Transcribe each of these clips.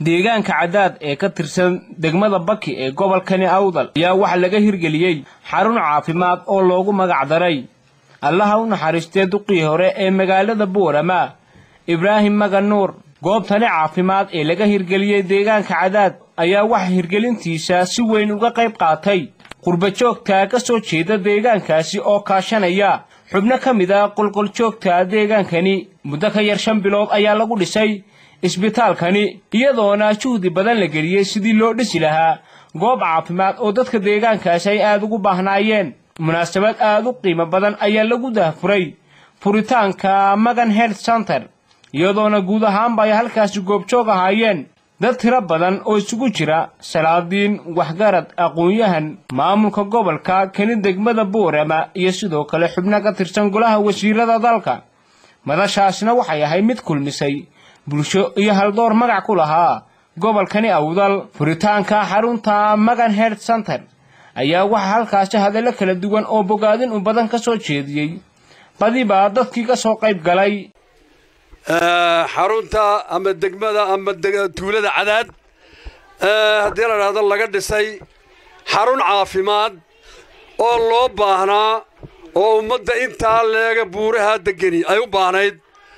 deegaanka cadaad ee ka tirsan degmada baki ee gobolkani awdal ayaa waxaa laga hirgeliyey xarun caafimaad oo loogu magac daray allaha u naxariistee duqii hore ee magaalada boorama ibraahim magan nuur goobtani caafimaad ee laga hirgeliyey deegaanka cadaad ayaa waxa hirgelintiisa si weyn uga qayb qaatay qurbajoogta ka soo jeeda deegaankaasi oo kaashanaya xubno ka mid a qolqoljoogta deegaankani muddo ka yar shan bilood ayaa lagu dhisay isbitaalkani iyadoona juhdi badan la geliyey sidii loo dhisi lahaa goob caafimaad oo dadka deegaankaasi ay aad ugu baahnaayeen munaasabad aad u qiimo badan ayaa lagu dahfuray furitaanka magan health center iyadoona guud ahaanba ay halkaasi goobjoog ahaayeen dad tiro badan oo isugu jira salaadiin waxgarad aqoon-yahan maamulka gobolka kani degmada boorama iyo sidoo kale xubno ka tirsan golaha wasiirada dalka madashaasna waxay ahay mid kulmisay bulsho iyo haldoor magac ku lahaa gobolkani awdal furitaanka xarunta magan health center ayaa waxaa halkaasi hadallo kala duwan oo bogaadin u badan ka soo jeediyey badiba dadkii ka soo qayb galay xarunta ama degmada ama tuulada cadaad haddii la dhahdo laga dhisay xarun caafimaad oo loo baahnaa oo ummadda intaa leega buuraha degeni ay u baahnayd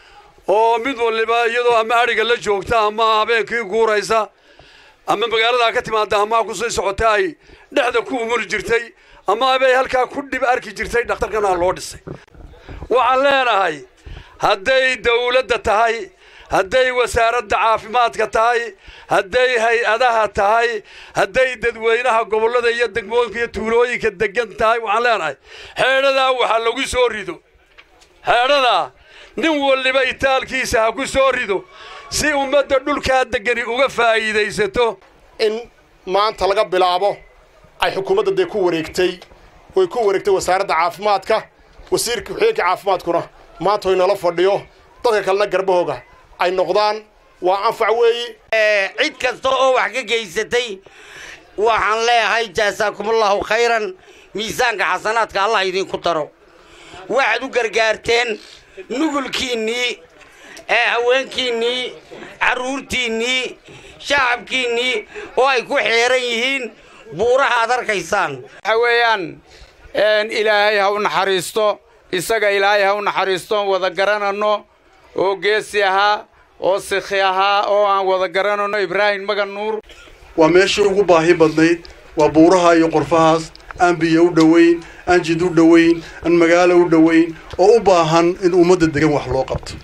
oo mid waliba iyadoo ama adhiga la joogta ama habeenkii guuraysa ama magaaladaa ka timaada amaa ku sii socota ay dhexda ku umuri jirtay ama abay halkaa ku dhib arki jirtay dhakhtarkana loo dhisay waxaan leenahay hadday dawladda tahay hadday wasaaradda caafimaadka tahay hadday hay-adaha tahay hadday dadweynaha gobollada iyo degmooyinka iyo tuulooyinka degan tahay waxaan leenahay xeedhadaa waxa lagu soo rido xeedhadaa nin waliba itaalkiisa ha ku soo rido si ummadda dhulkaa degani uga faa'iidaysato in maanta laga bilaabo ay xukuumadda dee ku wareegtay way ku wareegtay wasaaradda caafimaadka wasiirka ku-xigeenka caafimaadkuna maanta way nala fadhiyo dadka kalena garbahooga ay noqdaan waa anfac weeyi cid kasta oo wax ka geysatay waxaan leeyahay jaasaakumullahu khayran miisaanka xasanaadka allah idinku daro waxaad u gargaarteen nugulkiinnii ee haweenkiinnii carruurtiinnii shacabkiinnii oo ay ku xeeran yihiin buuraha aad arkaysaan waxa weeyaan ilaahay ha u naxariisto isaga ilaahay ha u naxariisto oon wada garananno oo geesi ahaa oo sikhi ahaa oo aan wada garananno ibraahim magan nuur waa meeshii ugu baahi badnayd waa buuraha iyo qorfahaas aan biyo u dhowayn aan jid u dhowayn aan magaalo u dhowayn oo u baahan in ummadda degan wax loo qabto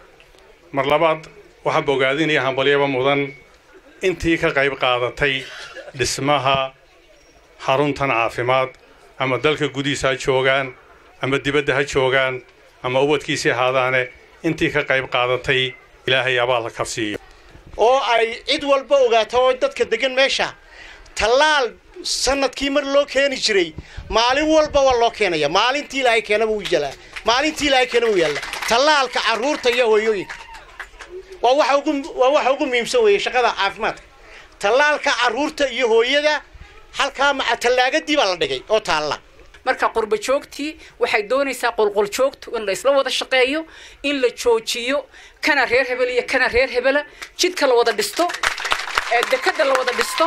mar labaad waxaa bogaadinaya hambalyaba mudan intii ka qayb qaadatay dhismaha xaruntan caafimaad ama dalka gudihiisa ha joogaan ama dibadda ha joogaan ama ubadkiisii ahaadaane intii ka qayb qaadatay ilaahay abaal ha kabsiiyo oo ay cid walba ogaato oo dadka degan meesha tallaal sanadkii mar loo keeni jiray maalin walba waa loo keenaya maalintii ilaahay keenaba wuu jalaa maalintii ilaahay keenaba wuu yaalla tallaalka carruurta iyo hooyooyinka waa waxa ugu waa waxa ugu muhiimsan weeye shaqada caafimaadka tallaalka carruurta iyo hooyada halkaa maca tallaagadii baa la dhigay oo taalla marka qurba joogtii waxay doonaysaa qolqol joogtu in la isla wada shaqeeyo in la joojiyo kana reer hebel iyo kana reer hebela jidka la wada dhisto dekada la wada dhisto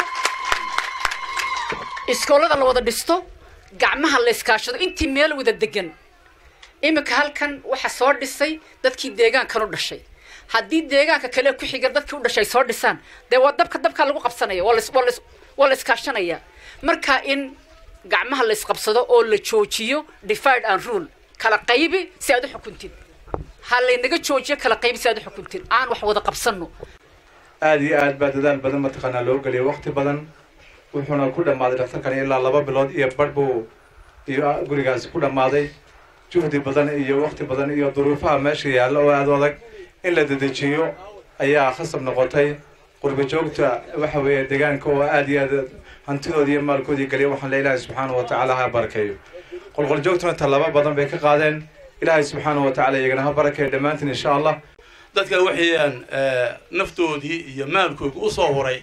iskoolada la wada dhisto gacmaha la iskaashado intii meel wada degan iminka halkan waxa soo dhisay dadkii deegaankan u dhashay haddii deegaanka kale ku xiga dadkii u dhashay soo dhisaan dee waa dabka dabkaa lagu qabsanaya waa la iskaashanaya marka in gacmaha la isqabsado oo la joojiyo divide and rule kala qaybi si aad u xukuntid ha laynaga joojiyo kala qaybi si aad u xukuntid aan wax wada qabsanno aada iyo aad baa dadaal badan mataqaanaa loo geliyay waqti badan wuxuuna ku dhammaaday dhakhtarkan ilaa laba bilood iyo badh buu iyo gurigaasi ku dhammaaday juhdi badan iyo waqti badan iyo duruufaha meesha yaalla oo aada adag in la dedejiyo ayaa khasab noqotay qurba joogta waxa weeye deegaanka oo aada iyo aad hantidoodii iyo maalkoodii geliya waxaan le ilaahay subxaana wa tacaala ha barakeeyo qolqol joogtuna tallaabo badan bay ka qaadeen ilaahay subxaana wa tacala iyagana ha barakeeyo dhammaantiin insha allah dadkan waxayaan naftoodii iyo maalkooda u soo horay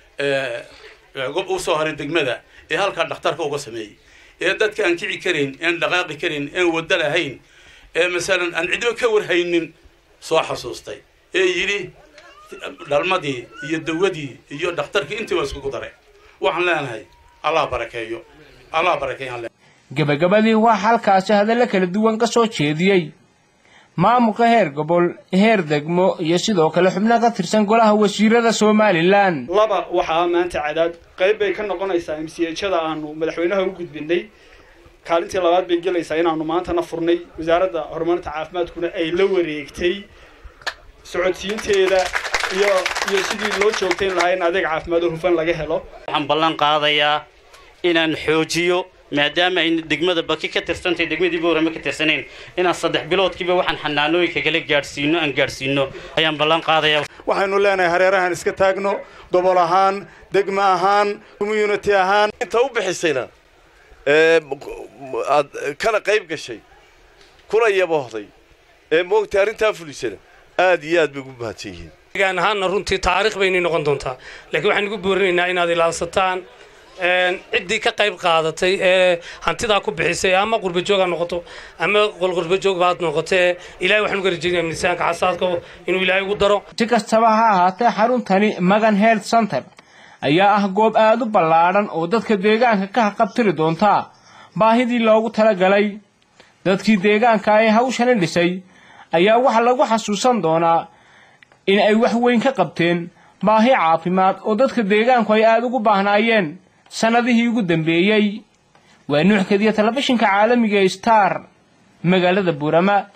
u soo horay degmada ee halkaa dhakhtarka uga sameeyey ee dadka aan kici karin aan dhaqaaqi karin aan waddo lahayn ee masalan aan cidba ka warhaynin soo xasuustay ee yidhi dhalmadii iyo dawadii iyo dhakhtarkii intiiba iskugu daray waxaan leenahay allah barakeeyo allah barakeeyaan gebagabadii waxaa halkaasi hadallo kala duwan ka soo jeediyey maamulka heer gobol heer degmo iyo sidoo kale xubno ka tirsan golaha wasiirada somalilan laba waxaa maanta cadaad qayb bay ka noqonaysaa mchada aanu madaxweynaha u gudbinay kaalintii labaad bay gelaysaa inaanu maantana furnay wasaaradda horumarinta caafimaadkuna ay la wareegtay socodsiinteeda iyo iyo sidii loo joogtayn lahaa in adeeg caafimaad oo hufan laga helo waxaan ballan qaadayaa inaan xoojiyo maadaama ay degmada baki ka tirsantahay degmadii boorama ka tirsanayn inaan saddex biloodkiiba waxaan xanaanooyinka kala gaadhsiino aan gaadhsiino ayaan ballan qaadayaa waxaynu leenahay hareerahan iska taagno gobol ahaan degmo ahaan community ahaan inta u bixisayna aad kana qayb gashay kuna yabohday ee moogtay arrintaa fulisana aad iyo aad bay ugu mahadsan yihiin deegaan ahaanna runtii taariikh baynay noqon doontaa laakiin waxaan ugu boorinaynaa inaad ilaansataan ciddii ka qayb qaadatay ee hantidaa ku bixisay ama qurbajoog ha noqoto ama qolqurbajoog baad noqotee ilahay waxaan uga rajeynaya miisaanka xasaadka inuu ilaahay ugu daro si kastaba ha ahaatee xaruntani magan health center ayaa ah goob aada u ballaadhan oo dadka deegaanka ka haqabtiri doonta baahidii loogu talagalay dadkii deegaanka ee hawshani dhisay ayaa waxaa lagu xasuusan doonaa in ay wax weyn ka qabteen baahi caafimaad oo dadka deegaanku ay aada ugu baahnaayeen sannadihii ugu dambeeyey waa nuuxkadiya telefishinka caalamiga ee star magaalada buurama